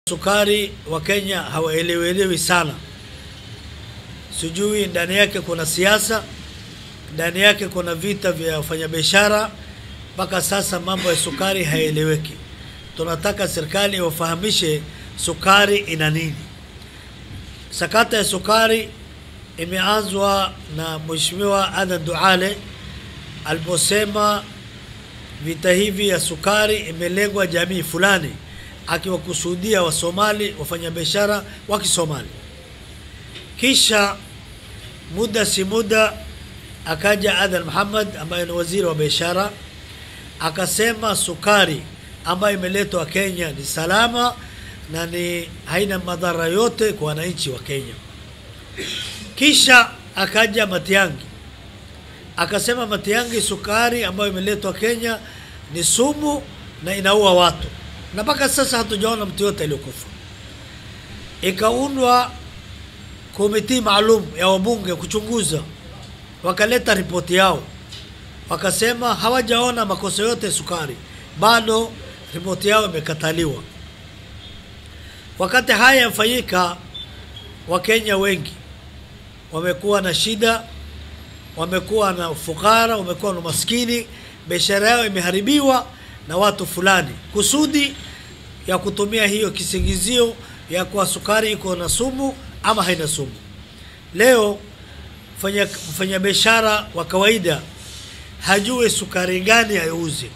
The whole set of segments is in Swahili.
Sukari wa Kenya hawaelewelewi sana, sijui ndani yake kuna siasa, ndani yake kuna vita vya wafanyabiashara. Mpaka sasa mambo ya sukari haeleweki. Tunataka serikali iwafahamishe sukari ina nini. Sakata ya sukari imeanzwa na Mheshimiwa Adan Duale aliposema vita hivi ya sukari imelengwa jamii fulani akiwakusudia Wasomali, wafanyabiashara wa Kisomali. Kisha muda si muda akaja Adan Muhammad ambaye ni waziri wa biashara, akasema sukari ambayo imeletwa Kenya ni salama na ni haina madhara yote kwa wananchi wa Kenya. Kisha akaja Matiangi akasema Matiangi, sukari ambayo imeletwa Kenya ni sumu na inaua watu na mpaka sasa hatujaona mtu yote aliyokufa. Ikaundwa komiti maalum ya wabunge kuchunguza, wakaleta ripoti yao, wakasema hawajaona makosa yote sukari, bado ripoti yao imekataliwa. Wakati haya yamfanyika, Wakenya wengi wamekuwa na shida, wamekuwa na ufukara, wamekuwa na maskini, biashara yao imeharibiwa na watu fulani kusudi ya kutumia hiyo kisingizio ya kuwa sukari iko na sumu ama haina sumu. Leo mfanya mfanyabiashara wa kawaida hajui sukari gani auze,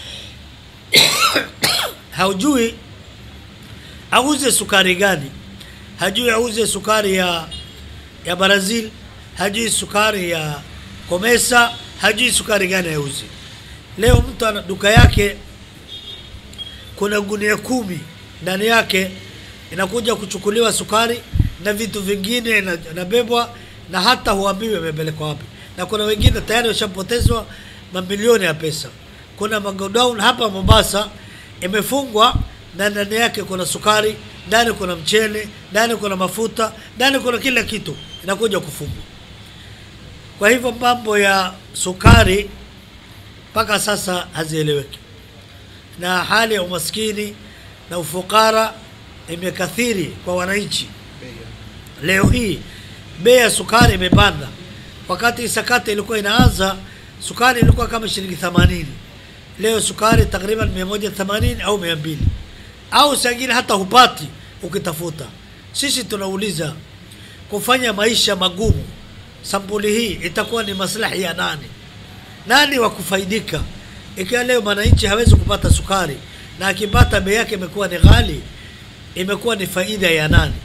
hajui auze sukari gani, hajui auze sukari ya ya Brazil, hajui sukari ya Komesa, hajui sukari gani auze. Leo mtu ana duka yake, kuna gunia kumi ndani yake inakuja kuchukuliwa sukari na vitu vingine inabebwa, na hata huambiwi imepelekwa wapi, na kuna wengine tayari washapotezwa mamilioni ya pesa. Kuna magodown hapa Mombasa imefungwa na ndani yake kuna sukari, ndani kuna mchele, ndani kuna mafuta, ndani kuna kila kitu, inakuja kufungwa. Kwa hivyo mambo ya sukari mpaka sasa hazieleweki, na hali ya umaskini na ufukara imekathiri kwa wananchi. Leo hii bei ya sukari imepanda. Wakati sakata ilikuwa inaanza, sukari ilikuwa kama shilingi 80. Leo sukari takriban 180 au 200, au sangine hata hupati ukitafuta. Sisi tunauliza kufanya maisha magumu sampuli hii itakuwa ni maslahi ya nani? Nani wa kufaidika ikiwa leo mwananchi hawezi kupata sukari na akipata bei yake imekuwa ni ghali, imekuwa ni faida ya nani?